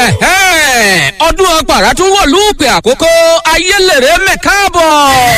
Ẹ̀hẹ́n, ọdún ọgbàrá tún wọ̀ lúùpẹ̀ àkókò ayélèrè mẹ́káàbọ̀.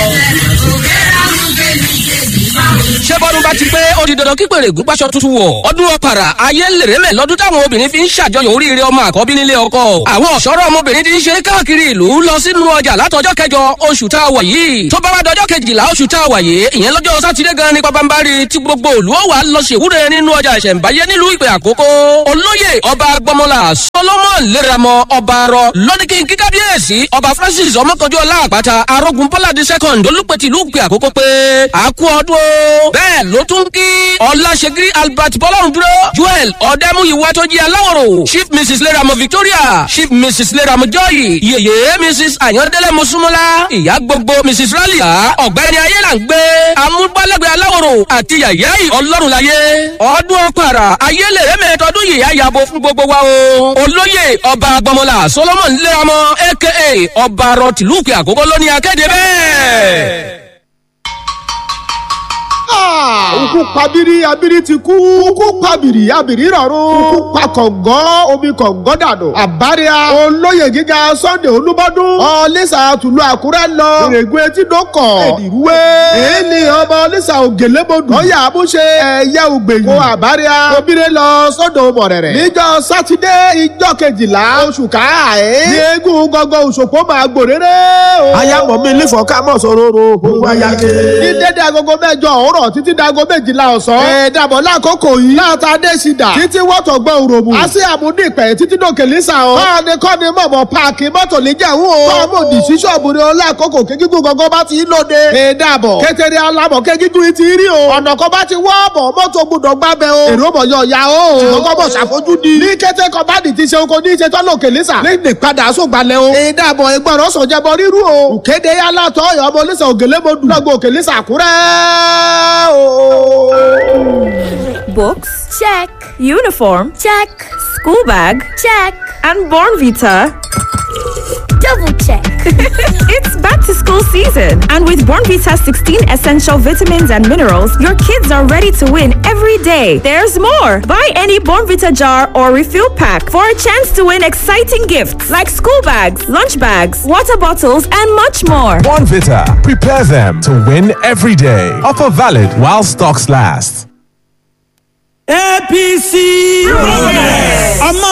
ṣé bọ́dún bá ti pé ó di dandan kí pèrè gúnpáṣọ tuntun wọ̀. ọdún ọ̀pàrà ayé lèrè mẹ́ lọ́dún táwọn obìnrin fi ń ṣàjọyọ̀ oríire ọmọ àkọ́bí nílé ọkọ. àwọn ọ̀ṣọ́rọ̀ ọmọbìnrin ti ń ṣe káàkiri ìlú lọ sínú ọjà látọjọ́ kẹjọ oṣù tá a wà yìí. tó bá wá dọjọ́ kejìlá oṣù tá a wà yìí ìyẹn lọ́jọ́ sátidé gan ni pabambari tí gbogbo òlú ó wà lọ ṣèwúre nínú ọjà ìṣẹ̀ǹbáyé nílùú ìpè àkókò. olóyè ọba gbọmọlá solomon léramo ọba arọ lọ́dínkì kíkábíyèsí ọba francis ọmọkànjú ọlá àpáta arógun bọ́ládé second olùpẹ̀tì ìlú ìpè àkókò pé àkú ọdún o. bẹ́ẹ̀ ló tún kí ọláṣẹ́gírí albert bọ́lọ́run dúró joel ọ̀dẹ́múyìwá tó jí aláwòrò chief mrs leramo victoria chief mrs leramo joy yèyé mrs ayọ̀dẹ́lẹ̀ mọ́súnmọ́lá ìyá gbogbo mrs ralia ọ̀gbẹ́ni ayélàngbé amúgbálẹ́gbẹ̀ aláwòrò àti yàyà ọlọ́run láyé ọdún ọ̀pàrà ayélèrè mẹ́tọ́dún yìí àyàbò fún gbogbo wa o olóyè ọba gbọmọlá solomon leramo aka ọba rọtìlúùkì àkókò lónìí akéde bẹ́ẹ̀ òkú pabiri abiri ti kú òkú pabiri abiri rọrùn òkú pa kọ̀ǹgọ́ omi kọ̀ǹgọ́ dànù àbáríà olóyè gíga sunday olúbọdún ọlẹ́sà tùlù àkúrẹ́ lọ èrègùn etí dọ́kọ̀ èdìrúwé èyí ni ọmọ ọlẹ́sà ògèlébodù lọ́yà àmúṣe ẹ̀yà ògbèyìn kó àbáríà obìnrin lọ sọ́dọ̀ mọ̀rẹ̀rẹ̀ níjọ sátidé ìjọ kejìlá oṣù káàẹ́ ní eégún gọ́gọ́ òṣòpó máa gbòréré o. ayámọ̀ mi lífọ̀ ká mọ̀ sóróró gbogbo ayáké. ní dédé agogo mẹ́jọ òwúrọ̀ títí dago méjìlá ọ̀sán. ẹ dàbọ̀ lákòókò yìí. láta dé sídà. títí wọ́tọ̀ gbọ́ òròmù. a sì àmúdí ìpẹ́ títí dòkè lísà o. kọ́ni kọ́ni mọ̀mọ́ páàkì mọ́tò lè jẹ̀wú o. kọ́ọ̀mù òdì sí ṣọ́ọ̀bù ni ọlákòókò kékíkún gangan bá ti ń lóde. ẹ dàbọ̀ kékeré alámọ̀ kékíkún yìí ti rí o. ọ̀nà kan bá ti wọ́ ọ̀bọ̀ mọ́tò gbọdọ̀ gbábẹ́ o. èrò mọ̀ yọ ya o. ṣùgbọ́n bọ̀ ṣàfojú di. ní kété kan bá dì ti ṣe oko ní ìṣètò lòkè lísà. ní padà sógbalẹ̀ o. ẹ dàbọ̀ ìgbọràn sọ̀jẹ̀bọ̀ rírú o. òkéde yálà tọ́ ọ̀yọ́ ọmọ lísà ògèlémodù. lọ́gbọ̀ òkè lísà kúrẹ́ o. Books? Check. Uniform? Check. School bag? Check. And Born Vita? Double check. it's back to school season. And with Born Vita's 16 essential vitamins and minerals, your kids are ready to win every day. There's more. Buy any Born Vita jar or refill pack for a chance to win exciting gifts like school bags, lunch bags, water bottles, and much more. Born Vita. Prepare them to win every day. Offer valid while stocks last. APC. Progress. ọmọ